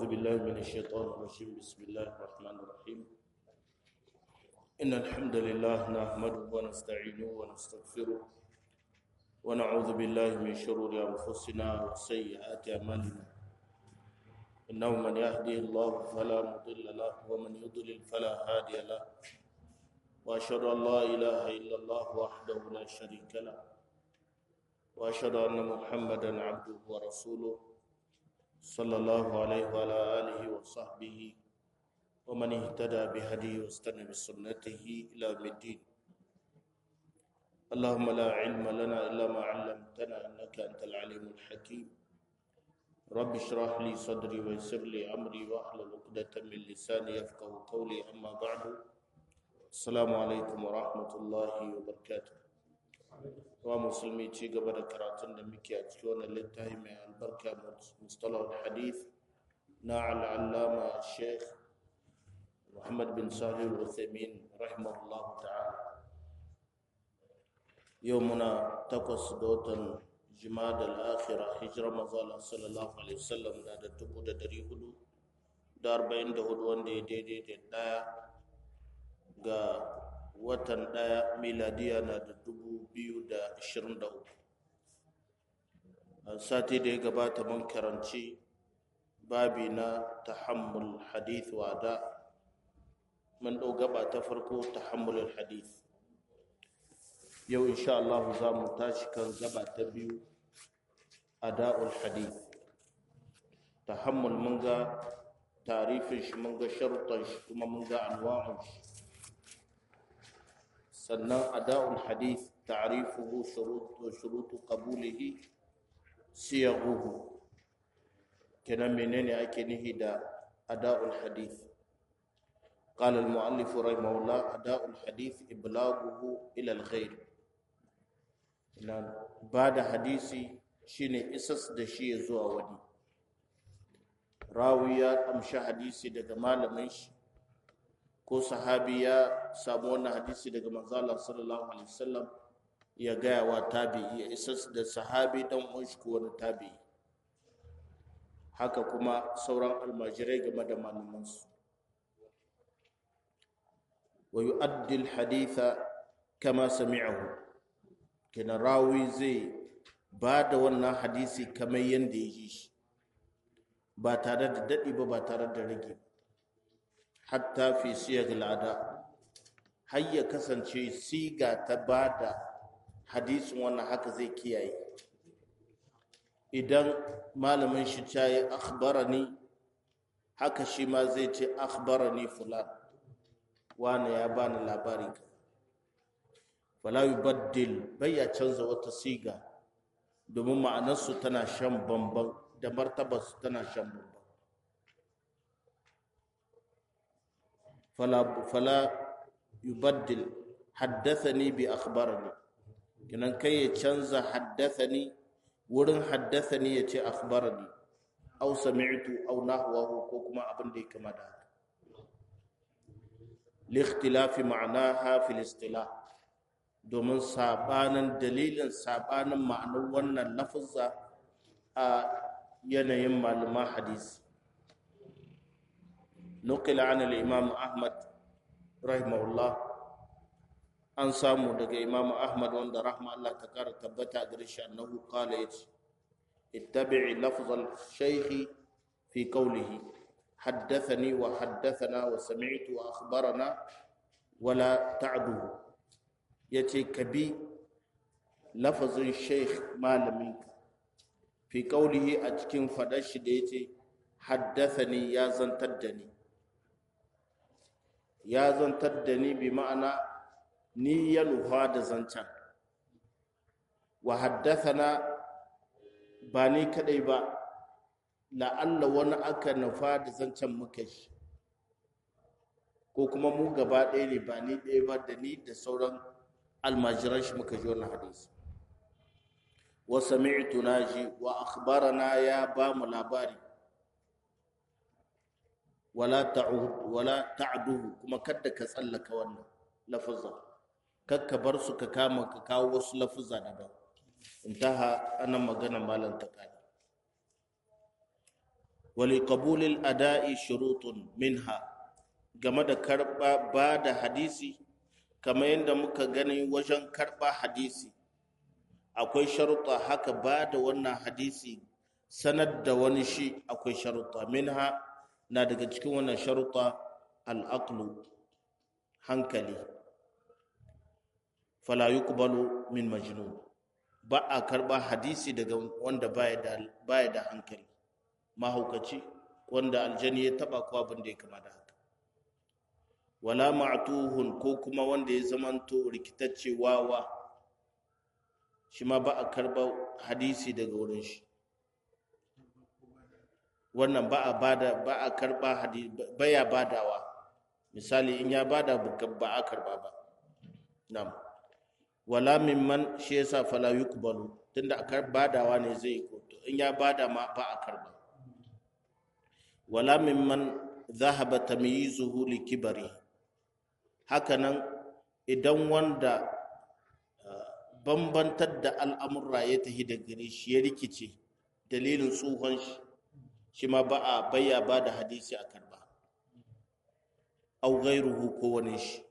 بالله من الشيطان الرجيم بسم الله الرحمن الرحيم إن الحمد لله نحمده ونستعينه ونستغفره ونعوذ بالله من شرور أنفسنا وسيئات أعمالنا إنه من يهدي الله فلا مضل له ومن يضلل فلا هادي له وأشهد أن لا إله إلا الله وحده لا شريك له وأشهد أن محمدا عبده ورسوله صلى الله عليه وعلى آله وصحبه ومن اهتدى بهديه واستنى بسنته إلى يوم الدين اللهم لا علم لنا إلا ما علمتنا إنك أنت العليم الحكيم رب اشرح لي صدري ويسر لي أمري واحلل عقدة من لساني يفقه قولي أما بعد السلام عليكم ورحمة الله وبركاته wa musulmi ci gaba da karatun da muke a cikin wannan littafi mai albarka mustalah hadith na al'allama sheikh muhammad bin salih al-uthaymin rahimahullah ta'ala yau muna takwas ga watan jimada al-akhira hijira mazala sallallahu alaihi wasallam na da dubu da dari hudu da arba'in da hudu wanda ya daidai da daya ga watan ɗaya miladiya na da dubu biyu da ashirin da uku sati da ya gabata mun karanci babi na tahammul hadith wa da mun ɗau gaba ta farko tahammulul hadith yau insha Allah za mu tashi kan gaba ta biyu ada'ul hadith tahammul mun ga tarifin shi mun ga sharuɗan shi kuma mun ga anwa'un shi sannan ada'ul hadith ta'rifuhu shurutu shurutu qabulihi siyaghuhu kenan menene ake nihi da ada'ul hadith قال المؤلف رحمه الله أداء الحديث إبلاغه إلى الغير بعد حديثي shine isas da shi ya zuwa wani rawi ya amshi hadisi daga malamin shi ko sahabi ya samu wannan hadisi daga manzala sallallahu alaihi wasallam ya gaya wa tabi'i ya isa da sahabi dan uwan shi ko wani tabi'i haka kuma sauran almajirai game da malamansu wa yu'addi alhaditha kama sami'ahu kina rawi zai ba da wannan hadisi kamar yadda ya ji shi ba tare da daɗi ba ba tare da rage ba hatta fi siyag al'ada har ya kasance siga ta bada hadisin wannan haka zai kiyaye idan malamin shi ta yi akhbarani haka shi ma zai ce akhbarani fulan wani ya bani labari ka fala yubaddil bai ya canza wata siga domin ma'anarsu tana shan bamban da martabarsu tana shan bamban فلا فلا يبدل حدثني باخبرني kinan kai ya canza haddathani wurin haddathani ya ce akhbarani aw sami'tu aw nahwahu ko kuma abin da ya kama da haka li ikhtilafi ma'naha fil istilah domin sabanin dalilin sabanin ma'anar wannan lafazza a yanayin malaman hadisi نقل عن الإمام أحمد رحمه الله an samu daga imam ahmad wanda rahma Allah ta kara tabbata gare shi annahu qala yace ittabi'i lafzal shaykhi fi qawlihi haddathani wa haddathana wa sami'tu wa akhbarana wala ta'duhu yace kabi lafazin shaykh malamin fi qawlihi a cikin fadar shi da yace haddathani ya zantar da ni ya zantar da ni bi ma'ana ni ya nufa da zancen wa haddathana ba ni kadai ba la'alla wani aka nufa da zancen muka shi ko kuma mu gaba ɗaya ne ba ni ɗaya ba da ni da sauran almajiran shi muka ji wannan hadisi wa sami'tu naji wa akhbarana ya ba mu labari wala ta'ud wala ta'duhu kuma kada ka tsallaka wannan lafazan kakka bar su ka kama ka kawo wasu lafuzza daban intaha anan magana malam ta kai wali qabulil ada'i shurutun minha game da karba ba da hadisi kamar yadda muka gani wajen karba hadisi akwai sharuɗa haka ba da wannan hadisi sanar da wani shi akwai sharuɗa minha na daga cikin wannan sharuɗa al'aqlu hankali fala yuqbalu min majnun ba a karba hadisi daga wanda baya da baya da hankali mahaukaci wanda aljani ya taba ko abin da ya kama da haka wala ma'tuhun ko kuma wanda ya zamanto rikitacce wawa shi ma ba a karba hadisi daga wurin shi wannan ba a bada ba a karba hadisi baya badawa misali in ya bada ba a karba ba na'am wala mimman shi yasa fala yuqbalu tunda a badawa ne zai ko in ya bada ma ba a karba wala mimman zahaba tamyizuhu li kibari hakanan idan wanda bambantar da al'amurra ya tahi da gare shi ya rikice dalilin tsohon shi shi ma ba a bayya ba da hadisi a karba au gairuhu ko wani shi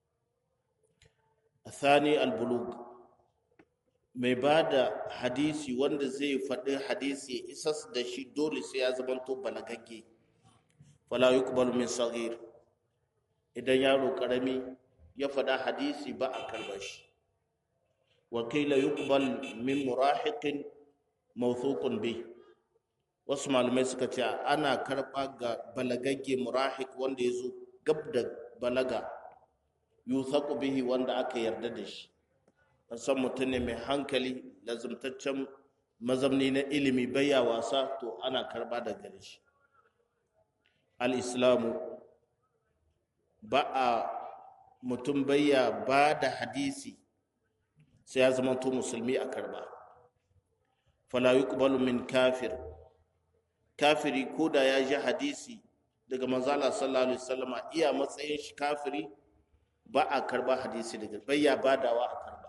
thani albulug mai ba da hadisi wanda zai faɗi hadisi ya isas da shi dole sai ya zamanto balagagge fala yuqbalu min saghir idan yaro karami ya faɗa hadisi ba a karba shi wa qila yuqbal min murahiqin mawthuqun bi wasu malamai suka ce ana karba ga balagagge murahiq wanda ya zo gab da balaga yuthaqu bihi wanda aka yarda da shi an san mutum ne mai hankali lazumtaccen mazamni na ilimi baya wasa to ana karba da gare shi al-islamu ba a mutum baya ba da hadisi sai ya zama to musulmi a karba fala yuqbalu min kafir kafiri ko da ya ji hadisi daga manzala sallallahu alaihi wasallama iya matsayin shi kafiri ba a karba hadisi daga bayya badawa a karba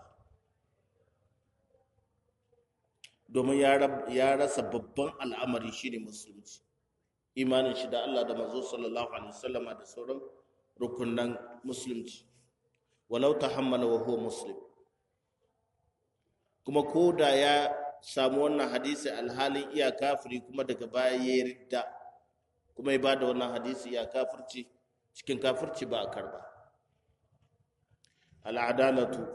domin ya rasa babban al'amari shine musulunci imanin shi da Allah da manzo sallallahu alaihi wasallama da sauran rukunan musulunci walau tahammala wa huwa muslim kuma ko da ya samu wannan hadisi alhalin iya kafiri kuma daga baya ya ridda kuma ya bada wannan hadisi ya kafirci cikin kafirci ba a karba al'adalatu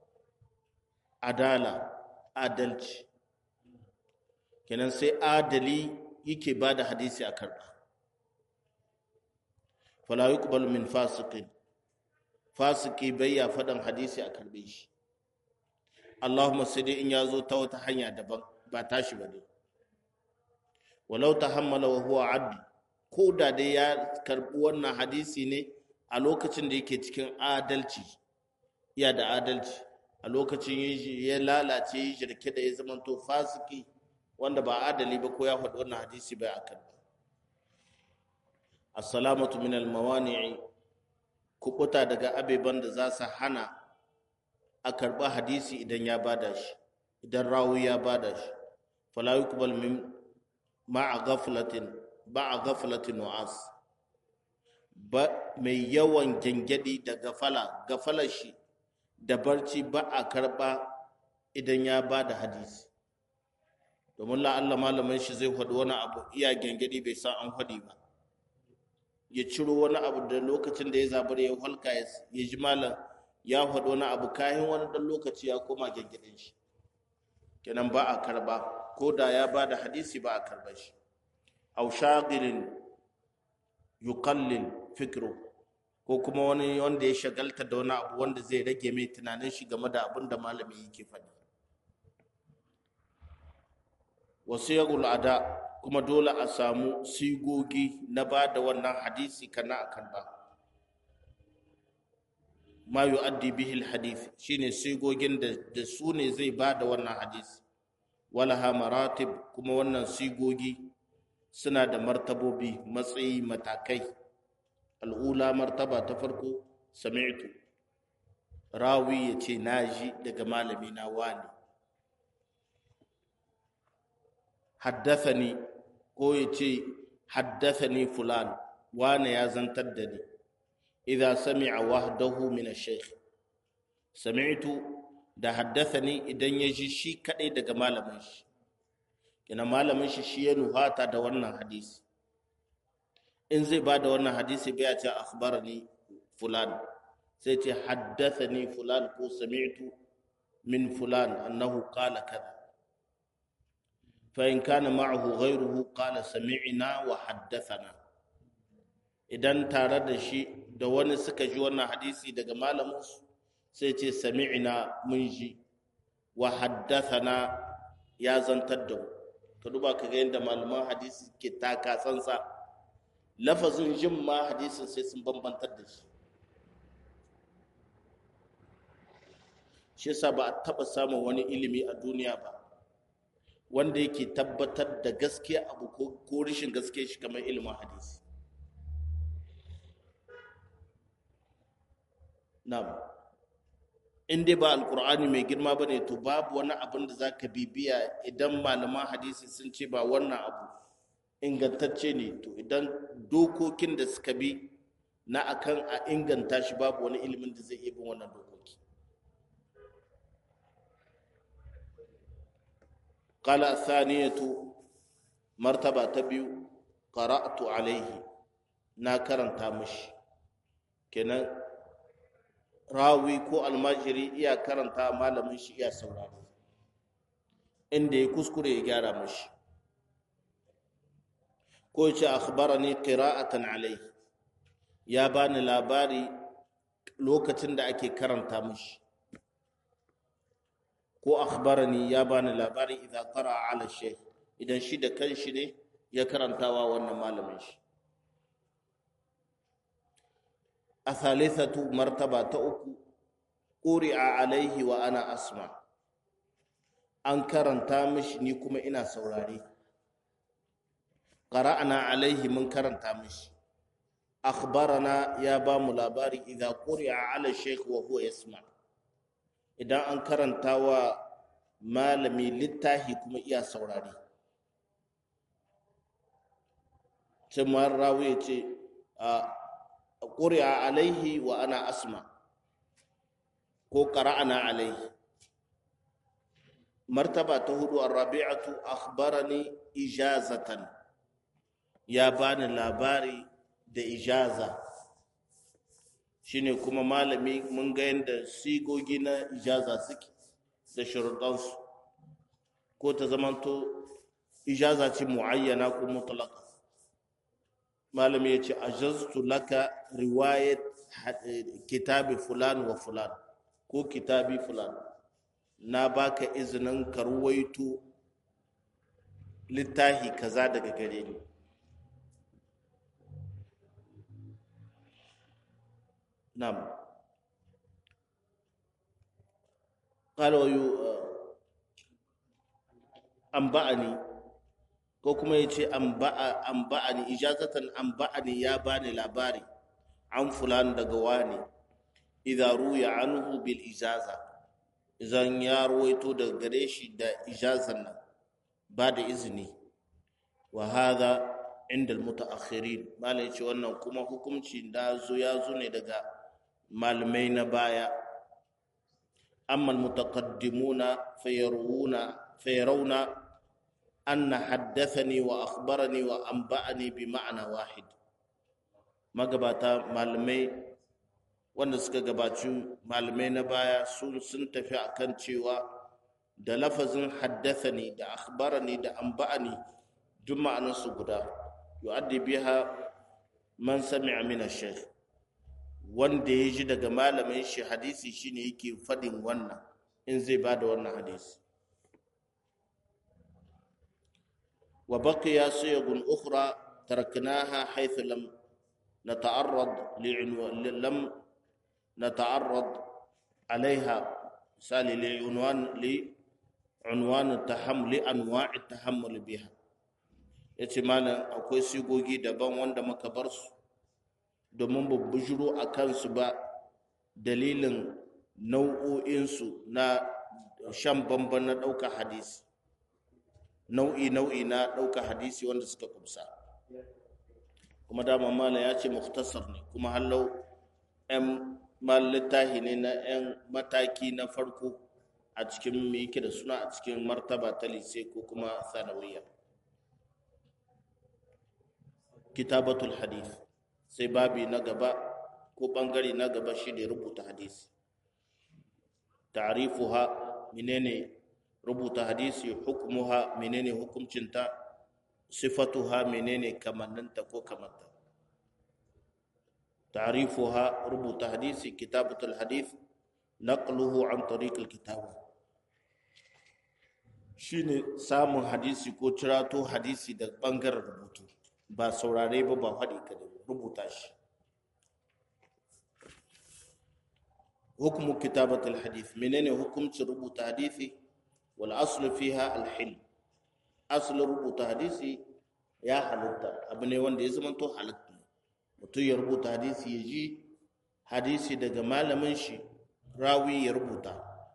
adala adalci kenan sai adali yake ba da hadisi a karba fala yuqbalu min fasiqin fasiki bai ya faɗan hadisi a karbe shi Allahumma sai dai in ya zo ta wata hanya daban ba tashi ba ne walau tahammala wa huwa adl ko da dai ya karbi wannan hadisi ne a lokacin da yake cikin adalci iya da adalci a lokacin ya lalace ya shirke da ya zamanto fasiki wanda ba adali ba ko ya faɗi wannan hadisi bai akan ba assalamatu min almawani'i kubuta daga abeban da za su hana a karɓa hadisi idan ya bada shi idan rawi ya bada shi fala yuqbal min ma'a ghaflatin ba'a ghaflatin wa'as ba mai yawan gengedi da gafala gafalar shi da barci ba a karɓa idan ya bada hadisi domin la'alla malamin shi zai faɗi wani abu iya gengedi bai san an faɗi ba ya ciro wani abu da lokacin da ya zabar ya halka ya ji malam ya faɗi wani abu kayan wani ɗan lokaci ya koma gengedin shi kenan ba a karba ko da ya ba da hadisi ba a karba shi au shagilin yuqallil fikru ko kuma wani wanda ya shagalta da wani abu wanda zai rage mai tunanin shi game da abin da malami yake faɗi wasu yagul ada kuma dole a samu sigogi na ba da wannan hadisi kana a karba ma yu'addi bihi alhadith shine sigogin da da su ne zai ba da wannan hadisi walaha maratib kuma wannan sigogi suna da martabobi matsayi matakai al'ula martaba ta farko sami'tu rawi ya ce na ji daga malami na wani haddathani ko ya ce haddathani fulan wane ya zantar da ni idza sami'a wahdahu min ash-shaykh sami'tu da haddathani idan ya ji shi kadai daga malamin shi kina malamin shi shi ya nuhata da wannan hadisi in zai ba da wannan hadisi bai ce akhbarani fulan sai ce haddathani fulan ko sami'tu min fulan annahu qala kaza fa in kana ma'ahu ghayruhu qala sami'na wa haddathana idan tare da shi da wani suka ji wannan hadisi daga malamin su sai ce sami'na mun ji wa haddathana ya zantar da mu ka duba ka ga yadda malaman hadisi ke taka tsansa lafazin jin ma hadisin sai sun bambantar da shi shi yasa ba a taba samun wani ilimi a duniya ba wanda yake tabbatar da gaskiya abu ko rashin gaskiya shi kamar ilimin hadisi na'am in dai ba alkur'ani mai girma ba ne to babu wani abin da za ka bibiya idan malaman hadisi sun ce ba wannan abu ingantacce ne to idan dokokin da suka bi na akan a inganta shi babu wani ilimin da zai iya bin wannan dokoki qala thaniyatu martaba ta biyu qara'tu alaihi na karanta mishi kenan rawi ko almajiri iya karanta malamin shi iya saurari inda ya kuskure ya gyara mashi ko ya ce akhbarani qira'atan alai ya bani labari lokacin da ake karanta mashi ko akhbarani ya bani labari idan qara'a ala shaykh idan shi da kanshi ne ya karantawa wannan malamin shi a thalithatu martaba ta uku ƙuri'a alaihi wa ana asma an karanta mishi ni kuma ina saurare qara'ana alaihi mun karanta mishi akhbarana ya ba mu labari idza quri'a ala shaykh wa huwa yasma idan an karanta wa malami littahi kuma iya saurare sai rawi ya ce a ƙuri'a alaihi wa ana asma ko ƙara'ana alaihi martaba ta hudu rabi'atu akhbarani ijazatan ya bani labari da ijaza shine kuma malami mun ga yadda sigogi na ijaza suke da sharuɗansu ko ta zamanto ijaza ce mu'ayyana ko mutlaka malami ya ce ajaztu laka riwayat kitabi fulan wa fulan ko kitabi fulan na baka izinin ka ruwaito littahi kaza daga gare ni na'am قال ويو أنبأني ko kuma ya ce an ba'ani ijazatan an ba'ani ya bani labari an fulan daga wani idza ruya anhu bil ijaza idan ya ruwaito daga gare shi da ijazan nan ba da izini wa hadha inda almutaakhirin malai ce wannan kuma hukunci da zo ya zo ne daga malamai na baya amma almutaqaddimuna fayaruna fayarawna أن حدثني وأخبرني وأنبأني بمعنى واحد magabata malamai wanda suka gabaci malamai na baya sun sun tafi akan cewa da lafazin haddathani da akhbarani da anba'ani duk ma'anarsu guda yu'addi biha man sami'a min ash-shaykh wanda ya ji daga malamin shi hadisi shine yake fadin wannan in zai bada wannan hadisi وبقي صيغ أخرى تركناها حيث لم نتعرض لعنوان لم نتعرض عليها مثال لعنوان لعنوان التحمل لأنواع التحمل بها yace malam akwai sigogi daban wanda muka bar su domin ba bujuro a kansu ba dalilin nau'o'insu na shan bamban na ɗaukar hadisi nau'i nau'i na ɗauka hadisi wanda suka kumsa kuma dama malam ya ce muktasar ne kuma hallau 'yan littahi ne na 'yan mataki na farko a cikin me yake da suna a cikin martaba ta lise ko kuma sanawiyya kitabatul hadith sai babi na gaba ko bangare na gaba shi ne rubuta hadisi ta'rifuha menene rubuta hadisi hukmuha menene hukuncinta sifatuha menene kamanninta ko kamanta ta'rifuha rubuta hadisi kitabatul hadith naqluhu an tariq alkitaba shine samun hadisi ko cirato hadisi da bangaren rubutu ba saurare ba ba faɗi ka rubuta shi hukumu kitabatul hadith menene hukumcin rubuta hadisi wal aslu fiha al hil aslu rubuta hadisi ya halitta abu ne wanda ya zama to halitta mutum ya rubuta hadisi ya ji hadisi daga malamin shi rawi ya rubuta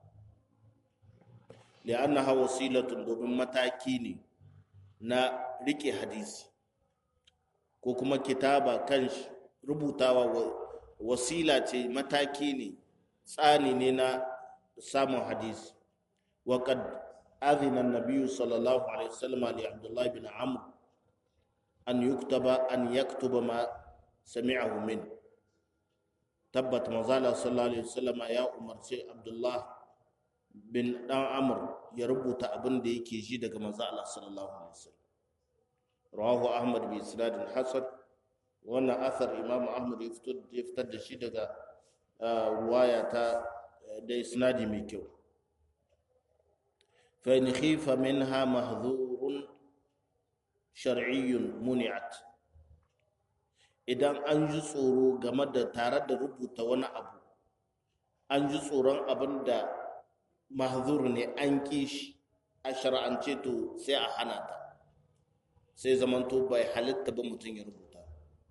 li'annaha wasilatun domin mataki ne na rike hadisi ko kuma kitaba kan rubutawa wasila ce mataki ne tsani ne na samun hadisi وقد أذن النبي صلى الله عليه وسلم لعبد الله بن عمرو أن يكتب أن يكتب ما سمعه منه تبت مزالة صلى الله عليه وسلم يا عمر سي عبد الله بن عمرو يربط أبن دي كي جي دك مزالة صلى الله عليه وسلم رواه أحمد بإسناد حسن وانا أثر إمام أحمد يفتد يفتد شي دك رواية da isnadi mai kyau فإن خيف منها محذور شرعي منعت idan an ji tsoro game da tare da rubuta wani abu an ji tsoron abin da mahzur ne an ƙi shi a shar'ance to sai a hana ta sai zamanto bai halitta ba mutum ya rubuta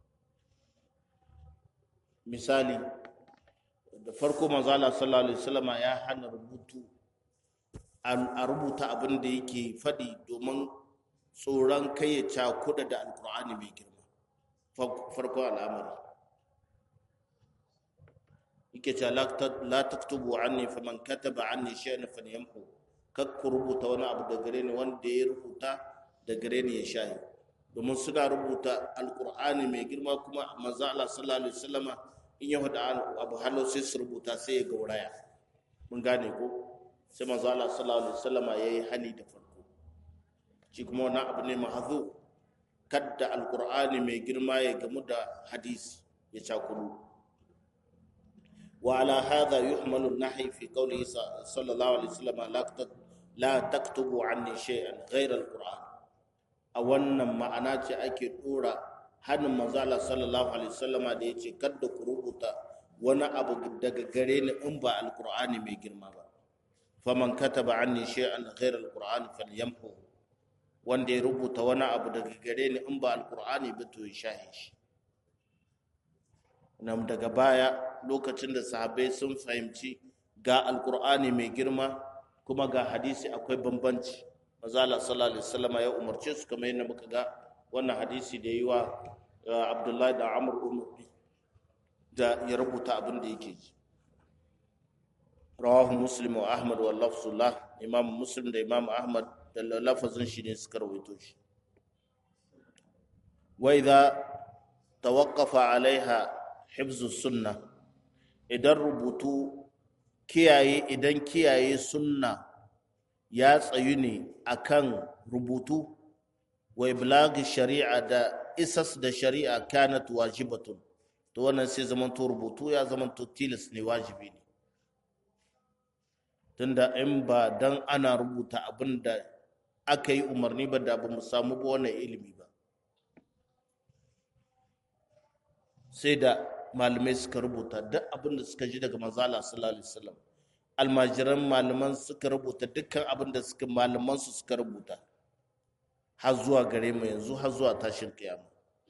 misali da farko manzala sallallahu alaihi wasallama ya hana rubutu a rubuta abin da yake faɗi domin tsoron kai ya cakuda da alkur'ani mai girma farko al'amari yake ce la taktubu anni faman kataba anni shay'an falyamhu kak ku rubuta wani abu da gare ni wanda ya rubuta da gare ni ya shahi domin suna rubuta alkur'ani mai girma kuma manzo Allah sallallahu alaihi wasallama in ya hada abu halau sai su rubuta sai ya gauraya mun gane ko sai manzo Allah sallallahu alaihi wasallama yayi hali da farko shi kuma wannan abu ne mahzu kadda alqur'ani mai girma ya gamu da hadisi ya cakuru wa ala hadha yuhmalu an-nahy fi qawli sallallahu alaihi wasallama la la taktubu anni shay'an ghayra alqur'an a wannan ma'ana ce ake dora hannun manzo Allah sallallahu alaihi wasallama da yace kadda ku rubuta wani abu daga gare ni in ba alqur'ani mai girma ba faman kataba anni shay'an ghayra alqur'ani falyamhu wanda ya rubuta wani abu daga gare ni in ba alqur'ani ba to ya shahe shi nan daga baya lokacin da sahabbai sun fahimci ga alqur'ani mai girma kuma ga hadisi akwai bambanci manzo Allah sallallahu alaihi wasallam ya umarce su kamar yadda muka ga wannan hadisi da yi wa Abdullahi da Amr umar da ya rubuta abin da yake ji rawahu muslim wa ahmad wa lafzullah imam muslim da imam ahmad da lafazin shi ne suka rawaito shi wa idza tawaqqafa alaiha hifzu sunna idan rubutu kiyaye idan kiyaye sunna ya tsayu ne akan rubutu wa iblagi shari'a da isas da shari'a kanat wajibatun to wannan sai zaman to rubutu ya zaman to tilas ne wajibi ne tunda in ba dan ana rubuta abin da aka yi umarni ba da ba mu samu ba wannan ilimi ba sai da malamai suka rubuta duk abin da suka ji daga manzala sallallahu alaihi wasallam almajiran malaman suka rubuta dukkan abin da suka malaman su suka rubuta har zuwa gare mu yanzu har zuwa tashin kiyama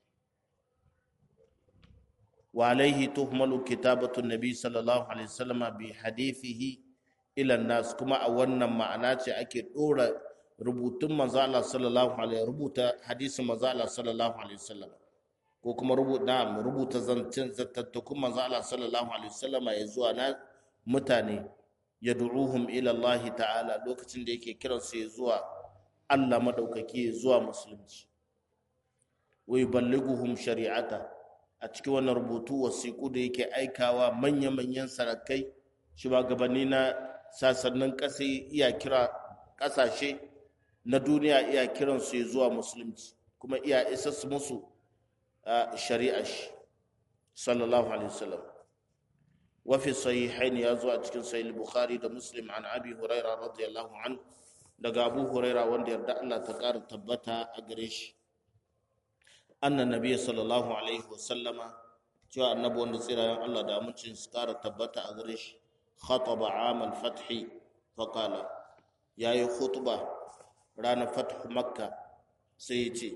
wa alaihi tuhmalu kitabatu nabi sallallahu alaihi wasallam bi hadithihi ila nas kuma a wannan ma'ana ce ake dora rubutun manzo Allah sallallahu alaihi rubuta hadisin manzo Allah sallallahu alaihi wasallam ko kuma rubuta rubuta zancen zattattakun manzo Allah sallallahu alaihi wasallama ya zuwa na mutane yad'uhum ila Allah ta'ala lokacin da yake kiran su ya zuwa Allah madaukaki ya zuwa musulunci wa yuballighuhum shari'ata a cikin wannan rubutu wasiƙu da yake aikawa manya-manyan sarakai shugabanni na sasannin ƙasa iya kira ƙasashe na duniya iya kiran su ya zuwa musulunci kuma iya isa su musu shari'a shi sallallahu alaihi wasallam wa fi sahihaini ya zo a cikin sahih bukhari da muslim an abi huraira radiyallahu an daga abu huraira wanda yarda Allah ta ƙara tabbata a gare shi annan nabiy sallallahu alaihi wasallama cewa annabi wanda tsirayen Allah da amincin su ƙara tabbata a gare shi khataba amal fathi fa qala yayi khutba ranar fathu makka sai ya ce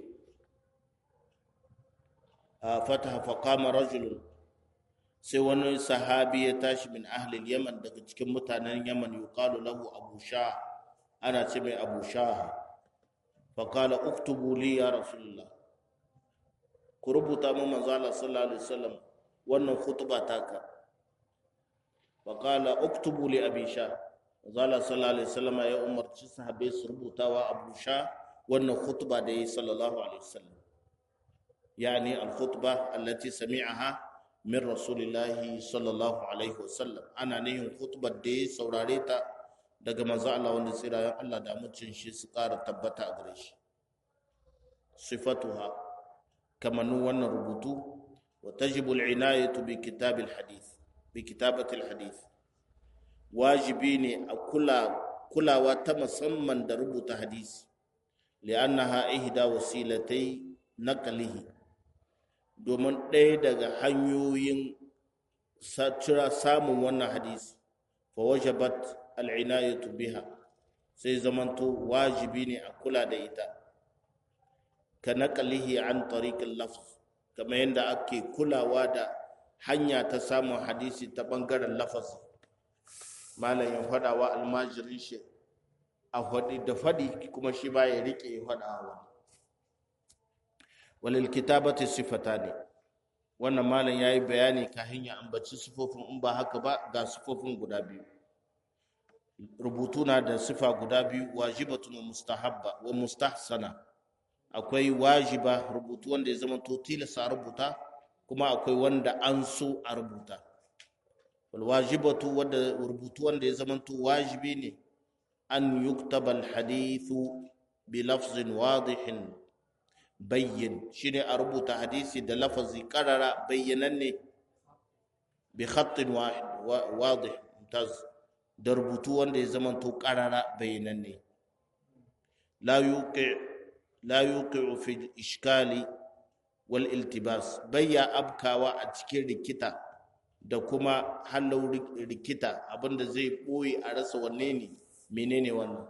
fataha faqama rajulun sai wani sahabi ya tashi min ahlil yaman daga cikin mutanen yaman yuqalu lahu abu sha ana ce mai abu sha faqala uktubu li ya rasulullah ku rubuta mu manzo Allah sallallahu alaihi wasallam wannan khutba taka faqala uktubu li abi sha manzo Allah sallallahu alaihi wasallam ya umarci sahabbai su rubutawa abu sha wannan khutba da yi sallallahu alaihi wasallam يعني الخطبة التي سمعها من رسول الله صلى الله عليه وسلم أنا نيهم خطبة دي سوراريتا daga manzo Allah wanda tsirayen Allah da mucin shi su ƙara tabbata a gare shi sifatuha kamannin wannan rubutu wa tajibu al-inayatu bi kitab al-hadith bi kitabati al-hadith wajibi ne a kula kulawa ta musamman da rubuta hadisi li'annaha ihda wasilatai naqlihi domin ɗaya daga hanyoyin samun wannan hadisi fa wajabat al'inayatu biha sai zamanto wajibi ne a kula da ita ka naƙalihi an tariƙin lafz kamar yadda ake kulawa da hanya ta samun hadisi ta ɓangaren lafaz malam ya faɗa wa almajirin shi a faɗi da faɗi kuma shi ba ya riƙe ya faɗa wa walil kitabati sifatani wannan malam yayi bayani kafin ya ambaci sifofin in ba haka ba ga sifofin guda biyu rubutu na da sifa guda biyu wajibatun wa mustahabba wa mustahsana akwai wajiba rubutu wanda ya zama to tilasa rubuta kuma akwai wanda an so a rubuta wal wajibatu wanda rubutu wanda ya zama to wajibi ne an yuktaba al hadithu bi lafzin wadihin bayyin shine a rubuta hadisi da lafazi karara bayyananne bi khattin wadih mutaz da rubutu wanda ya zama to karara bayyananne la yuqi la yuqi fi ishkali wal iltibas bayya abkawa a cikin rikita da kuma hallau rikita abinda zai boye a rasa wanne ne menene wannan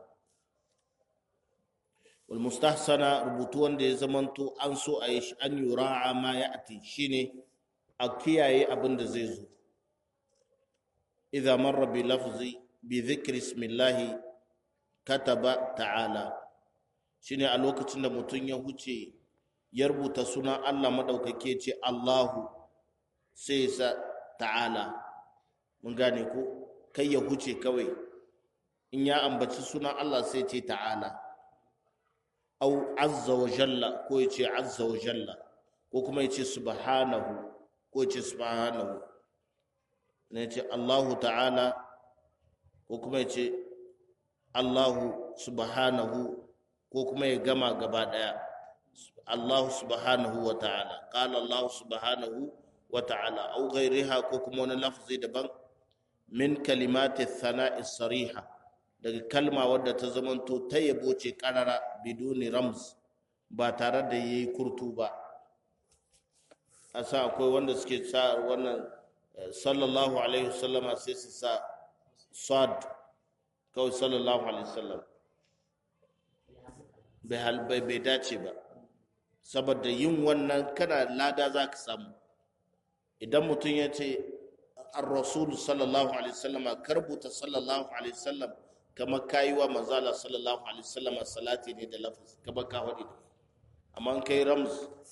والمستحسنة rubutu wanda ya zamanto an so a yi an yura'a ma ya ati shine a kiyaye abin da zai zo idza marra bi lafzi bi dhikri ismillahi kataba ta'ala shine a lokacin da mutum ya huce ya rubuta sunan Allah madaukake ce Allahu sai sa ta'ala mun gane ko kai ya huce kawai in ya ambaci sunan Allah sai ce ta'ala au azza wa jalla ko ya ce azza wa jalla ko kuma ya ce subhanahu ko ya ce subhanahu ne ya ce Allahu ta'ala ko kuma ya ce Allahu subhanahu ko kuma ya gama gaba daya Allahu subhanahu wa ta'ala qala Allahu subhanahu wa ta'ala au ghairiha ko kuma wani lafzi daban min kalimati thana'i sariha daga kalma wadda ta zamanto ta yabo ce karara biduni rams ba tare da yayi kurtu ba a sa akwai wanda suke sa wannan sallallahu alaihi wasallama sai su sa sad kawai sallallahu alaihi wasallam bai bai dace ba saboda yin wannan kana lada za ka samu idan mutum ya ce ar-rasul sallallahu alaihi wasallama karbuta sallallahu alaihi wasallam kamar kayi wa manzala sallallahu alaihi wasallam salati ne da lafaz kamar ka faɗi amma kai rams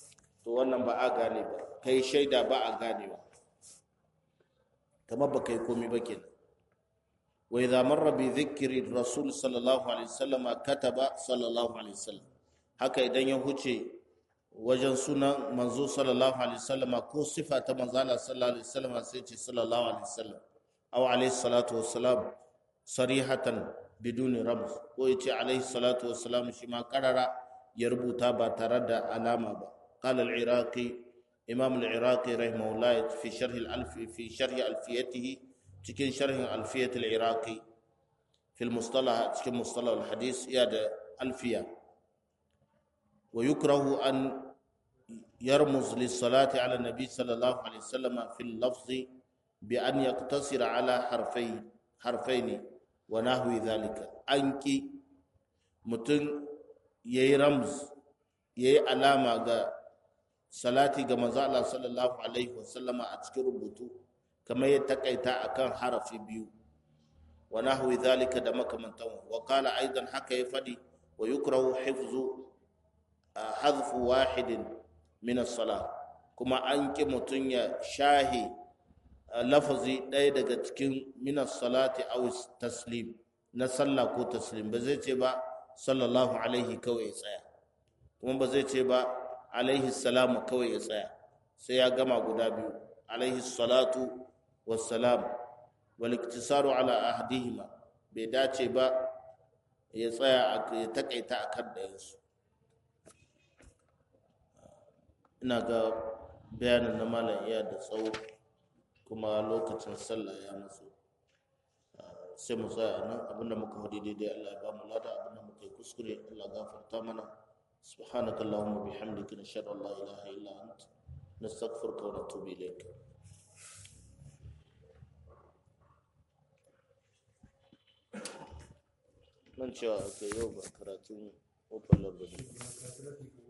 to wannan ba a gane ba kai shaida ba a ganewa kamar ba kai komi ba kenan wa idza marra bi dhikri rasul sallallahu alaihi wasallam kataba sallallahu alaihi wasallam haka idan ya huce wajen sunan manzo sallallahu alaihi wasallam ko sifa ta manzo Allah sallallahu alaihi wasallam sai ce sallallahu alaihi wasallam aw alaihi salatu wassalam sarihatan biduni rams ko yace alaihi salatu wassalam shi ma karara ya rubuta ba tare da alama ba qala al-iraqi imam al-iraqi rahimahullah fi sharh al-alf fi sharh alfiyatihi cikin sharhin alfiyat al-iraqi fi al-mustalah cikin mustalah al-hadith ya da alfiya wa yukrahu an يرمز للصلاة على النبي صلى الله عليه وسلم في اللفظ بأن يقتصر على حرفين حرفين ونحو ذلك أنكي متن يي رمز يي علامة ga salati ga manzo Allah sallallahu alaihi wasallama a cikin rubutu kamar ya takaita akan harafi biyu wa nahwi zalika da makamantan wa qala aidan haka ya fadi wa yukrahu hifzu hadfu wahidin min as-salah kuma an ki mutun ya shahi lafazi ɗaya daga cikin min as-salati aw taslim na sallah ko taslim ba zai ce ba sallallahu alaihi kawai ya tsaya kuma ba zai ce ba alaihi salamu kawai ya tsaya sai ya gama guda biyu alaihi salatu wassalam wal iktisaru ala ahdihima bai dace ba ya tsaya ya takaita akan ɗayansu ina ga bayanin na malam iya da tsawo kuma lokacin sallah ya matsu sai mu tsaya nan abinda muka hudu daidai Allah ya ba mu lada abinda muka yi kuskure Allah gafarta mana subhanaka allahumma bihamdika nashhadu an la ilaha illa ant nastaghfiruka wa natubu ilayk nan cewa aka yau ba karatun open law ba